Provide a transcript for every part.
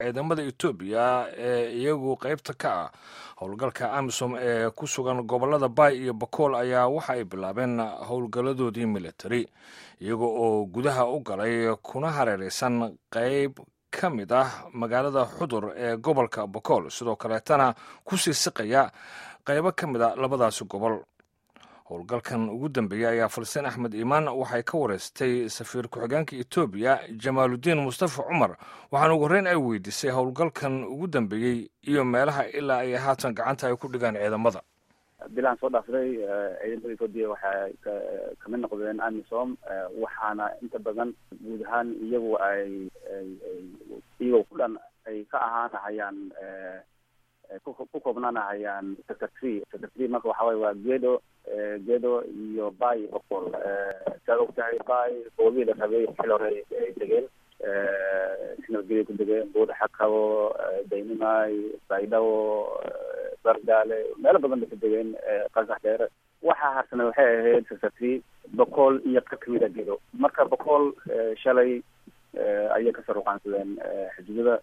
ciidamada etoobiya ee iyagu qaybta ka ah howlgalka amisom ee ku sugan gobolada baay iyo bakool ayaa waxa ay bilaabeen howlgalladoodii militari iyaga oo gudaha u galay kuna hareeraysan qayb ka mid ah magaalada xudur ee gobolka bakool sidoo kaleetana kusii siqaya qaybo ka mid a labadaasi gobol howlgalkan ugu dambeeyey ayaa falseen axmed iimaan waxay ka wareystay safiir ku-xigeenka etoobiya jamaaludiin mustafa cumar waxaana ugu horreyn ay weydiisay howlgalkan ugu dambeeyey iyo meelaha ilaa ay haatan gacanta ay ku dhigaan ciidamada bilaan soo dhaafday ciidamada etoobiya waxay kamid noqdeen amisom waxaana inta badan guud ahaan iyagu ay iyagoo ku dhan ay ka ahaanahayaan ku koobnaanahayaan secretary secretary marka waxa waye waa gedo gedo iyo bay bokol saad og tahay bay goobihii la rabay xil hore ay degeen sinabgeliya ku degeen buuda xakabo daynimay baydhabo bardaale meelo badan bay ka degeen qasax dheere waxaa harsanay waxay ahayd secretary boqol iyo ka kamid a gedo marka boqol shalay ayay kasoo ruqaansadeen xuduudada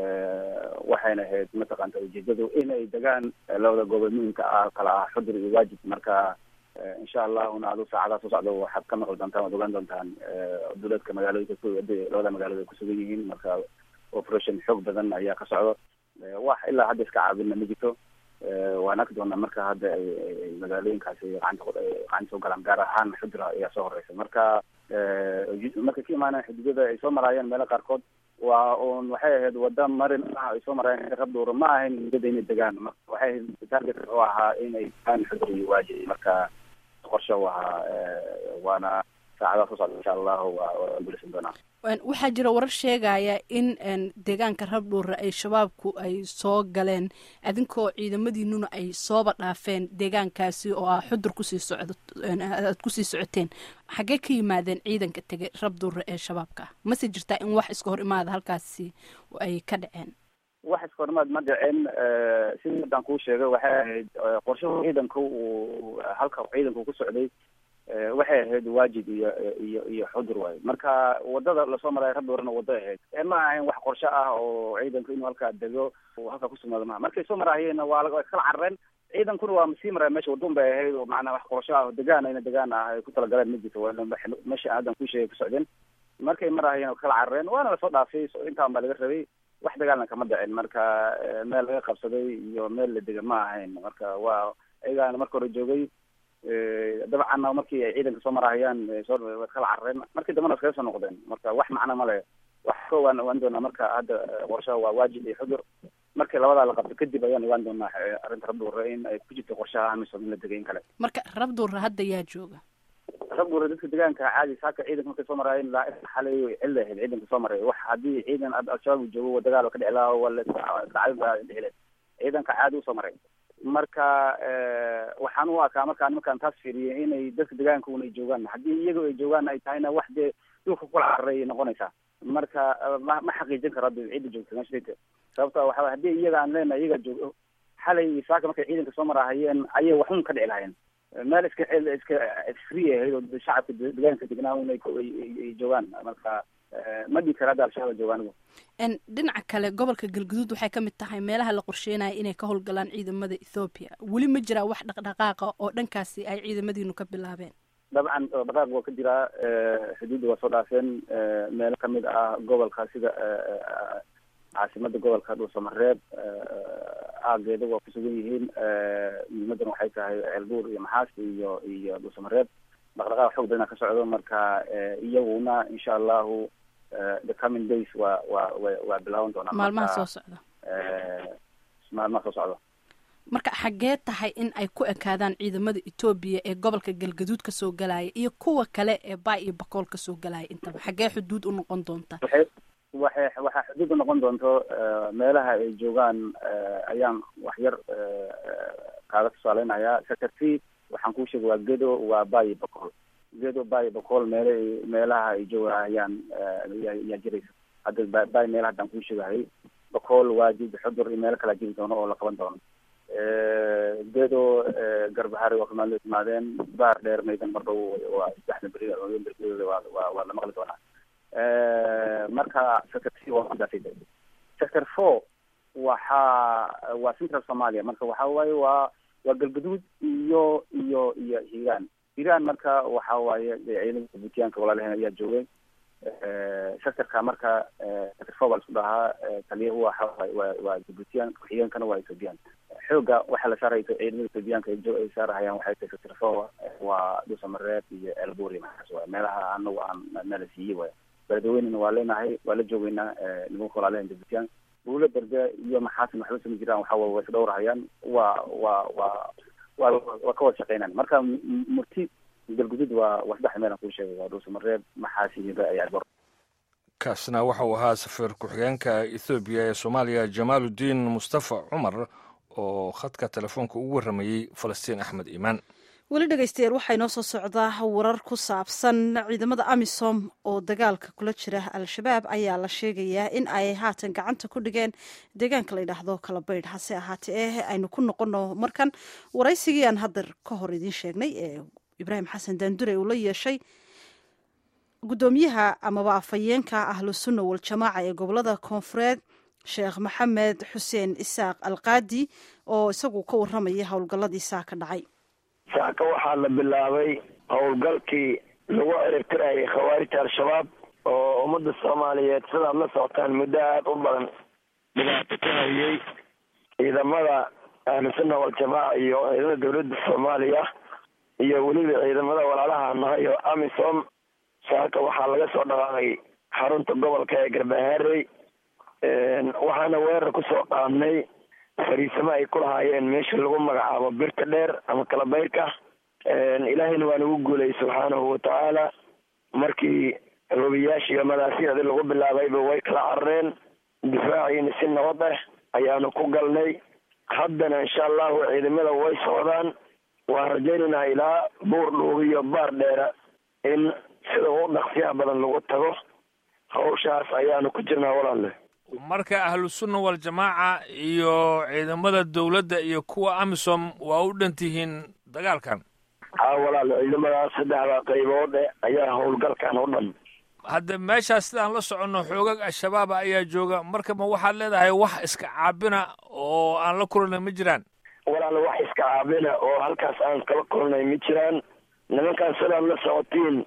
waxayna ahayd mataqaanta ujeedadu inay degaan labada gobol muhimka ah kala ah xudur iyo waajib marka insha allahuna adu saacadaha soo socda waxaad ka maqli doontaan waad ogaan doontaan duleedka magaalooyinka labada magaalood ay kusugan yihiin marka operation xoog badan ayaa ka socdo wax ilaa hadda iska caabina ma jirto waan arki doonaa marka hadda ay magaalooyinkaasi gacanta gacanta soo galaan gaar ahaan xudra ayaa soo horeysa marka markay ka imaaneen xuduudada ay soo maraayeen meelo qaarkood waa un waxay ahayd wada marin ah ay soo maraayeen rab dhuura ma ahayn muddada inay degaan waxay ahayd target oo ahaa inay degaan xudur iyo waajib marka qorshe u ahaa waana saacadaha soo socda insha allahu waa guulaysan doonaa waxaa jira warar sheegaya in deegaanka rabdhuura ay shabaabku ay soo galeen adinkoo ciidamadiinuna ay sooba dhaafeen deegaankaasi oo ah xudur kusii socdo aad kusii socoteen xaggee ka yimaadeen ciidanka tegay rabdhuura ee shabaabka mase jirtaa in wax iska hor imaada halkaasi ay ka dhaceen wax iska hor imaad ma dhicin sidii haddaan kuu sheegay waxay ahayd qorshaha ciidanka uu halka ciidanku ku socday waxay ahayd waajib iyo iyo iyo xudur waayo marka wadada lasoo maraayo rabdhuurana wado ahayd ma ahayn wax qorshe ah oo ciidanku inuu halkaa dego halkaa kusugnaado maha markay soo maraayeenna waa way kala carareen ciidankuna waa sii maraya mesha wadun bay ahayd oo macnaa wax qorshe ah oo degaan ayna degaan ah ay ku talagaleen ma jirto meesha haddan ku sheegay ku socdeen markay maraayeen kala carareen waana lasoo dhaafay intaan baa laga rabay wax dagaalna kama dhicin marka meel laga qabsaday iyo meel la dega ma ahayn marka waa ayagaana marka hore joogay dabcanna markii ay ciidanka soo marahayaan soo way kala carareen markii dambena iskaga soo noqdeen marka wax macno ma le wax ka waan ogaan doonaa marka hadda qorshaha waa waajib iyo xudur markii labadaa la qabto kadib ayaan ogaan doonaa arrinta rabduura in ay ku jirto qorshaha amisom in la degay in kale marka rabduura hadda yaa jooga rabduura dadka deegaanka caadi saaka ciidanka markay soo maraayeen laa xalay cilla ahayd ciidanka soo maray wax haddii ciidan al-shabaab joogo dagaal ka dhici lahaa wala dhacdin baa dhicile ciidanka caadi usoo maray marka waxaan u arkaa markaan markaan taas fiiriyay inay dadka deegaanka un ay joogaan haddii iyaga ay joogaan ay tahayna wax dee dhulka kula cararay noqonaysaa marka ma ma xaqiijin karo hadda ciidda joogta meesha degta sababta waxa haddii iyaga aan leenahay iyaga joogo xalay iyo saaka markay ciidanka soo marahayeen ayay waxun ka dhici lahayeen meel iska iska free ahayd oo shacabka deegaanka degnaa un ay joogaan marka ma dhigi kara hadda al-shabaab jooga anigu dhinaca kale gobolka galguduud waxay ka mid tahay meelaha la qorsheynaya inay ka howlgalaan ciidamada ethoobiya weli ma jiraa wax dhaqdhaqaaqa oo dhankaasi ay ciidamadiinu ka bilaabeen dabcan dhaqdhaqaaq waa ka jiraa xuduudda waa soo dhaafeen meelo kamid ah gobolka sida caasimada gobolka dhuusamareeb aageeda waa kusugan yihiin muhiimadan waxay tahay ceelbuur iyo maxaas iyo iyo dhuusamareeb dhaqdhaqaaq xoog badana ka socdo marka iyaguna insha allahu the coming days waa waa wa waa bilaaban doonaa maalmaha soo socda maalmaha soo socda marka xaggee tahay in ay ku ekaadaan ciidamada etoobiya ee gobolka galgaduud kasoo galaya iyo kuwa kale ee baa iyo bakool kasoo galaya intaba xaggee xuduud u noqon doonta waxay waxay waxaa xuduud u noqon doonto meelaha ay joogaan ayaan wax yar kaaga tusaaleynayaa secretary waxaan kuu sheegay waa gedo waa bayi bakool gedo bayi bakool meele meelaha ay joogahayaan yaa jiraysa hadda bay meelaha haddaan kuu sheegahay bakool waajib xudur iyo meelo kalaa jiri doono oo la qaban doono gedo garbahari waa kamaalo timaadeen baar dheer maydan mar dhow waa saddexda beri bergeeda waa waa waa la maqli doonaa marka secretary waa sidaasay sector four waxaa waa central somalia marka waxa waaye waa waa galgaduud iyo iyo iyo hiiraan hiiraan marka waxa waaye ciidamada jabuutiyaanka walaalaheen ayaa joogay sectorka marka sector four baa laisku dhahaa taliyahu waxa waa waa jabuutiyaan ku-xigeenkana waa ethoobiyan xooga waxaa la saaraya ciidamada ethoobiyaanka ay saarahayaan waxay tahay sector four waa dhuusamareeb iyo elburi maxaas waay meelaha anagu aan nala siiyey waay beledweynena waa leenahay waa la joogeynaa nimanka walaalaheen jabuutiyaan buulo berde iyo maxaasin waxba sami jiraan waxa way isdhowrahayaan waa waa waa waa waa ka wada shaqeynaan marka murti galgudud waa waa saddex meel aan kuu sheegay waa dhuusamareeb maxaasi hibe ayaa gor kaasna waxa uu ahaa safiir ku-xigeenka ethoobiya ee soomaaliya jamaaludiin mustafa cumar oo khadka telefoonka ugu warramayey falastiin axmed iimaan weli dhegeystayaal waxaa inoo soo socdaa warar ku saabsan ciidamada amisom oo dagaalka kula jira al-shabaab ayaa la sheegayaa in ay haatan gacanta ku dhigeen deegaanka la yidhaahdo kalabaydh hase ahaatee eh aynu ku noqono markan waraysigii aan hadda ka hor idiin sheegnay ee ibraahim xasan daandure uu la yeeshay guddoomiyaha amaba afhayeenka ahlusunna waljamaaca ee gobolada koonfureed sheekh maxamed xuseen isaaq alqaadi oo isagu ka warramaya howlgalladii saa ka dhacay saaka waxaa la bilaabay howlgalkii lagu ciribtirayay khawaarijta al-shabaab oo ummadda soomaaliyeed sidaad la socotaan muddo aada u badan dhibaato ka hayay ciidamada ahlusunna waljamaaca iyo ciidamada dowladda soomaaliya iyo weliba ciidamada walaalaha nahay oo amisom saaka waxaa laga soo dhaqaaqay xarunta gobolka ee garbaharey waxaana weerar kusoo qaadnay fariisamo ay ku lahaayeen meesha lagu magacaabo birta dheer ama kalabayrka ilaahayna waa nagu guulayay subxaanahu watacaala markii robiyaasha iyo madaafiyacdii lagu bilaabayba way kala carareen difaaciina si nabad ah ayaanu ku galnay haddana insha allahu ciidamada way socdaan waan rajaynaynaa ilaa buur dhuubi iyo baar dheera in sida ugu dhaqsiyaha badan lagu tago hawshaas ayaanu ku jirnaa walaalle marka ahlusunna waljamaaca iyo ciidamada dowladda iyo kuwa amisom waa u dhan tihiin dagaalkan haa walaale ciidamadaas saddexda qaybood e ayaa howlgalkan u dhan hadda meeshaas sidaan la soconno xoogag al-shabaaba ayaa jooga marka ma waxaad leedahay wax iska caabina oo aan la kulanay ma jiraan walaale wax iska caabina oo halkaas aan kala kulnay ma jiraan nimankaan sidaad la socotiin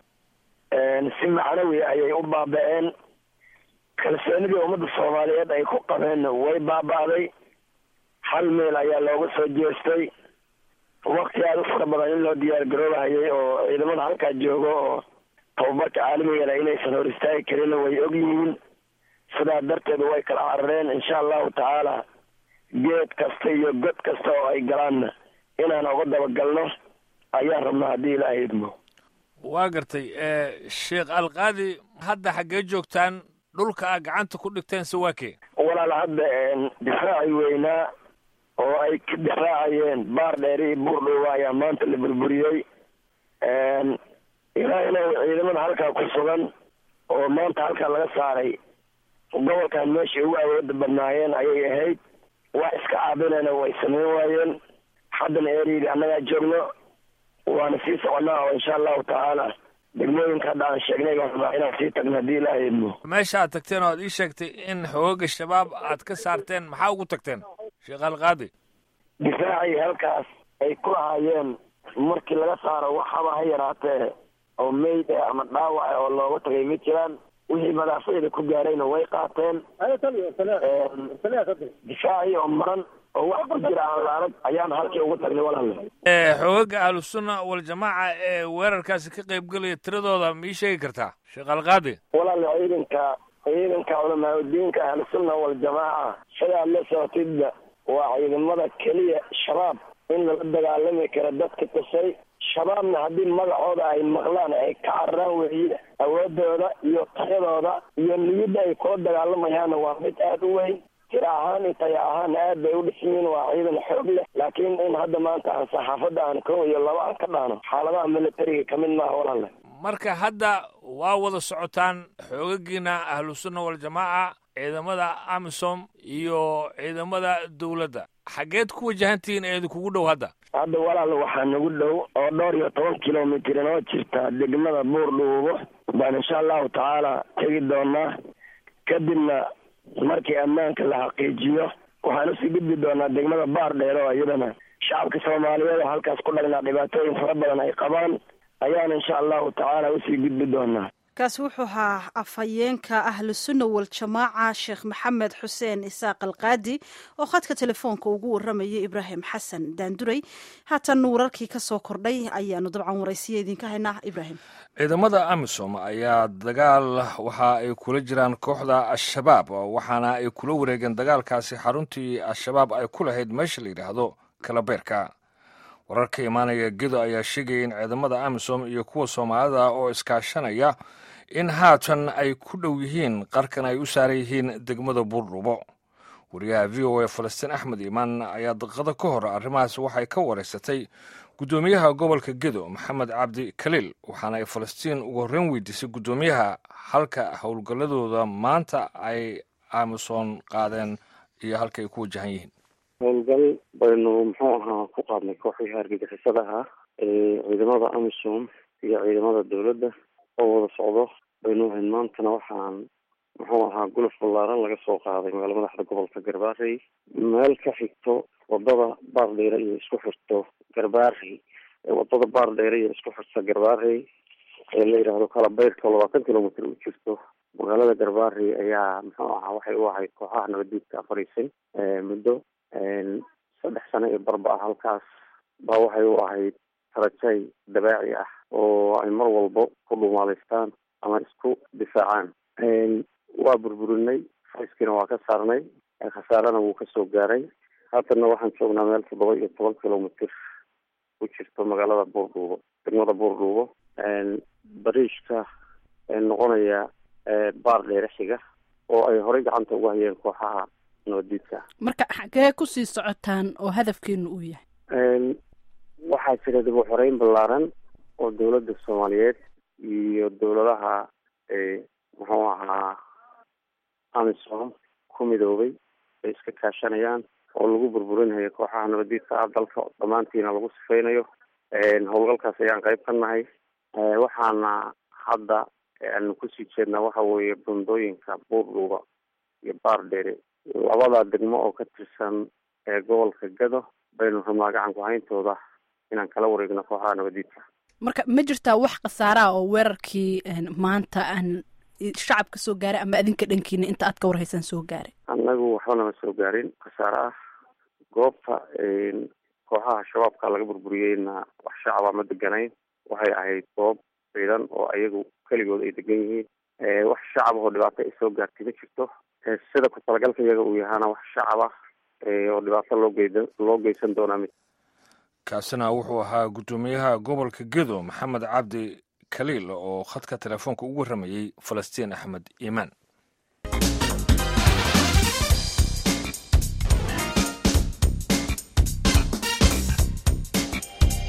si macnawi ayay u baaba-een kalsoonidii ummadda soomaaliyeed ay ku qabeen way baaba'day hal meel ayaa looga soo jeestay wakti aada u fara badan in loo diyaar garoobahayay oo ciidamada halkaa joogo oo tababarka caalamigeeda inaysan hor istaagi karinna way og yihiin sidaa darteed way kala carareen insha allahu tacaala geed kasta iyo god kasta oo ay galaanna inaan uga dabagalno ayaan rabnaa haddii ilaaha idmo waa gartay sheekh alqaadi hadda xaggee joogtaan dhulka a gacanta ku dhigteen se waa kee walaal hadda difaaci weynaa oo ay ka difaacayeen baar dheeri iyo buur dhoowa ayaa maanta la burburiyey ilaahina ciidamada halkaa ku sugan oo maanta halkaa laga saaray gobolkan meeshay ugu awooda badnaayeen ayay ahayd wax iska caabinayna way sameyn waayeen haddana eriyga annagaa joogno waana sii soconaa oo insha allahu tacaala degmooyinka hadda aan sheegnay baan rabaa inaan sii tagno haddii ilaaha idmo meesha aad tagteen oo aad ii sheegtay in xoogaga shabaab aad ka saarteen maxaa ugu tagteen sheekh alqaadi difaacii halkaas ay ku lahaayeen markii laga saaro waxaba ha yaraatee oo meyd ah ama dhaawac ah oo looga tagay ma jiraan wixii madaafacda ku gaarayna way qaateen difaacii oo maran oo wax ku jira aan la arag ayaan halkii ugu tagnay walaale xoogaga ahlusunna waljamaaca ee weerarkaasi ka qayb gelaya tiradooda ma ii sheegi kartaa sheekh alqaadi walaale ciidanka ciidanka culamaa udiinka ahlusunna waljamaaca sidaad la socotidba waa ciidamada keliya shabaab in lala dagaalami karo dadka tusay shabaabna haddii magacooda ay maqlaan ay ka cararaan weeye awoodooda iyo tayadooda iyo niyadda ay kula dagaalamayaanna waa mid aada u weyn tira ahaan iyo taya ahaan aad bay u dhismiin waa ciidan xoog leh laakiin in hadda maanta aan saxaafadda aan kow iyo laba aan ka dhaano xaaladaha militariga kamid maaha walaale marka hadda waa wada socotaan xoogagiina ahlusunna waljamaaca ciidamada amisom iyo ciidamada dowladda xaggeed ku wajahantihiin ee idinkugu dhow hadda hadda walaal waxaa nagu dhow oo dhowr iyo toban kilomitr inoo jirta degmada buur dhuubo baan insha allahu tacaala tegi doonaa kadibna markii ammaanka la xaqiijiyo waxaan usii gudbi doonaa degmada baar dheer oo iyadana shacabka soomaaliyeed oo halkaas ku dhagnaa dhibaatooyin fara badan ay qabaan ayaan insha allahu tacaala usii gudbi doonaa kaasi wuxuu ahaa afhayeenka ahlusunna waljamaaca sheekh maxamed xuseen isaaq alqaadi oo khadka telefoonka ugu waramayay ibraahim xasan daanduray haatan wararkii ka soo kordhay ayaanu dabcan waraysiya idinka haynaa ibraahim ciidamada amisom ayaa dagaal waxa ay kula jiraan kooxda al-shabaab waxaana ay kula wareegeen dagaalkaasi xaruntii al-shabaab ay ku lahayd meesha la yidhaahdo kalabeerka warar ka imaanaya gedo ayaa sheegaya in ciidamada amisom iyo kuwa soomaalida oo iskaashanaya in haatan ay ku dhow yihiin qarkan ay u saaran yihiin degmada buurdhubo wariyaha v o a falastiin axmed iimaan ayaa daqiiqado ka hor arrimahaas waxay ka wareysatay guddoomiyaha gobolka gedo maxamed cabdi kaliil waxaana ay falastiin ugu horreyn weydiisay guddoomiyaha halka howlgalladooda maanta ay amisom qaadeen iyo halka ay ku wajahan yihiin howlgal baynu muxuu ahaa ku qaadnay kooxii hargagixisada ahaa ee ciidamada amisom iyo ciidamada dowladda oo wada socdo baynu ahayn maantana waxaan muxuu ahaa guluf ballaaran laga soo qaaday magaala madaxda gobolka garbaarey meel ka xigto wadada baardheere iyo isku xirto garbaarey wadada baardheere iyo isku xirta garbaarey ee la yidhaahdo kalabeyrka labaatan kilomitr u jirto magaalada garbaarey ayaa muxuu ahaa waxay u ahayd kooxaha nabaddiidka afariisan muddo saddex sano iyo barba ah halkaas baa waxay u ahayd tarajay dabaaci ah oo ay mar walbo ku dhumaalaystaan ama isku difaacaan waa burburinay fayskiina waa ka saarnay khasaarana wuu kasoo gaaray haatanna waxaan joognaa meel toddoba iyo toban kilomitr ku jirto magaalada buurdhuubo degmada buurdhuubo bariishka noqonaya baar dheere xiga oo ay horey gacanta uga hayeen kooxaha nabadiidka marka xagee kusii socotaan oo hadafkeenu uu yahay waxaa jira dib u xoreyn ballaaran oo dowladda soomaaliyeed iyo dowladaha muxuu ahaa amisom ku midoobay ay iska kaashanayaan oo lagu burburinayo kooxaha nabadiidka ah dalka dhammaantiina lagu sifeynayo howlgalkaas ayaan qayb ka nahay waxaana hadda aanu kusii jeednaa waxa weeye bundooyinka buurdhuuba iyo baardheere labada degmo oo ka tirsan gobolka gado baynu rabnaa gacanku hayntooda inaan kala wareegno kooxaha nabadiidka marka ma jirtaa wax khasaaraha oo weerarkii maanta aan shacabka soo gaaray ama adinka dhankiina inta aad ka warhaysaan soo gaaray annagu waxba nama soo gaarin khasaare ah goobta kooxaha shabaabka laga burburiyeyna wax shacaba ma deganayn waxay ahayd goob ciidan oo ayagu keligood ay degan yihiin wax shacab oo dhibaato ay soo gaartay ma jirto sida ku talagalka iyaga uu yahaana wax shacab ah oo dhibaato loo geyda loo geysan doonaa mid kaasina wuxuu ahaa guddoomiyaha gobolka gedo maxamed cabdi kaliil oo khadka telefoonka ugu warramayey falastiin axmed iimaan